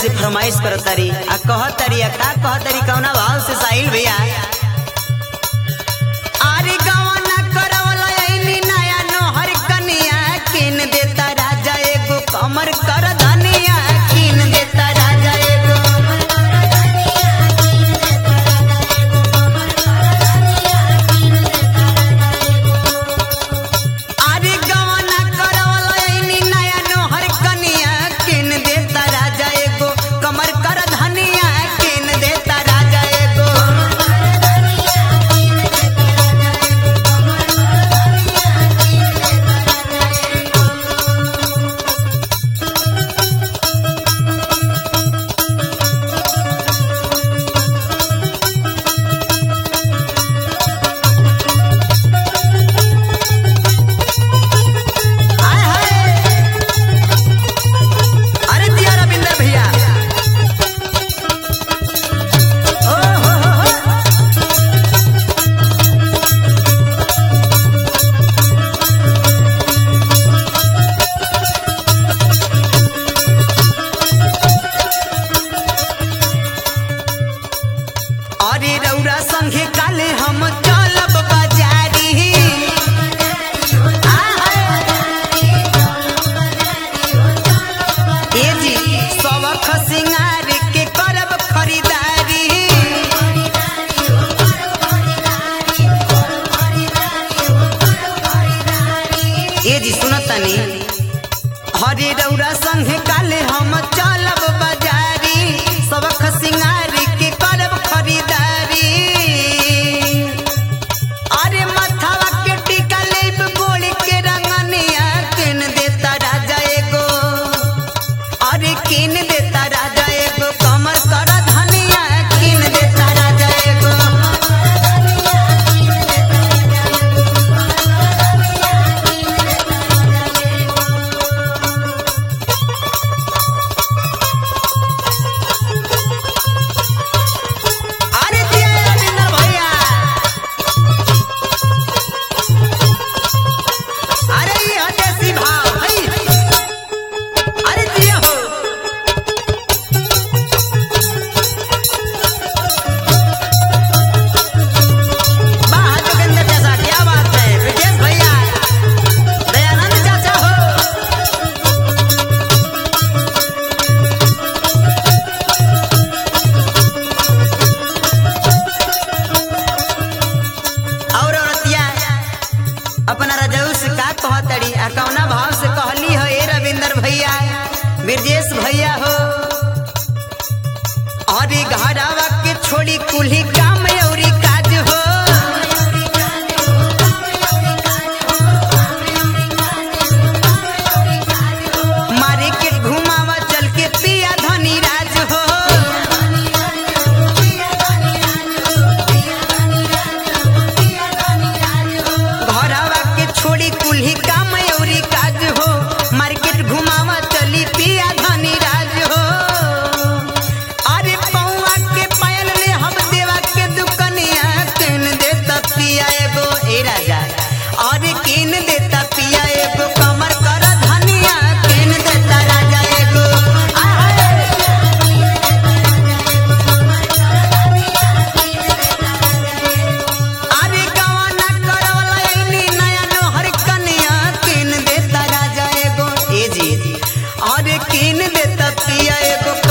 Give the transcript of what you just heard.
से फरमाइश करतारी आ कहतारी आ का कहतारी कौना भाव से साहिल भैया आरे गवना करवला ऐनी नया नोहर कनिया किन देता राजा एगो कमर कर धनिया किन देता राजा एगो आरे गवना करवला ऐनी नया नोहर कनिया किन देता राजा एगो कमर कर धनिया किन देता राजा एगो हाय हाय अरे दिया रविंदर भैया ओ हो हो हो अरे रौरा संगे काले हम चलब बाजारी ए जी सबख सिंगार के करब खरीदारी ए जी सुनतनी हरे रौरा संगे काले हम चलब बाजारी सबख सिंगार के करब खरीदारी अरे मथवा के टीका लेब गोड़ के रंगनिया किन देता राजा एगो अरे किन देता राजा एगो कमर कर धनिया किन देता राजा एगो अरे दिया रविंदर भैया अरे ये हो देसी भाव हई अरे दिया हो वाह जोगिंदर चाचा क्या बात है ब्रिजेश भैया दयानंद चाचा हो और औरतिया अपना रजऊ से का कहतड़ी आ कौना भाव से कहली हो ए रविंदर भैया ब्रजेश भैया हो अरे घरावा के छोड़ी कुल्ही काम औरी काज हो मार्केट घुमावा चल के पिया धनी राज हो घरवा के छोड़ी कुल्ही काम औरी काज हो मार्केट घुमावा चली पिया धनी राज हो अरे पौवा के पायल ले हम देवा के दुकनिया किन देता पिया एगो ए राजा अरे किन देता पिया एगो कमर कर धनिया किन देता राजा एगो आहाय अरे गवाना करवला ऐनी नया नोहर कनिया किन देता राजा एगो ए जी अरे किन देता पिया एगो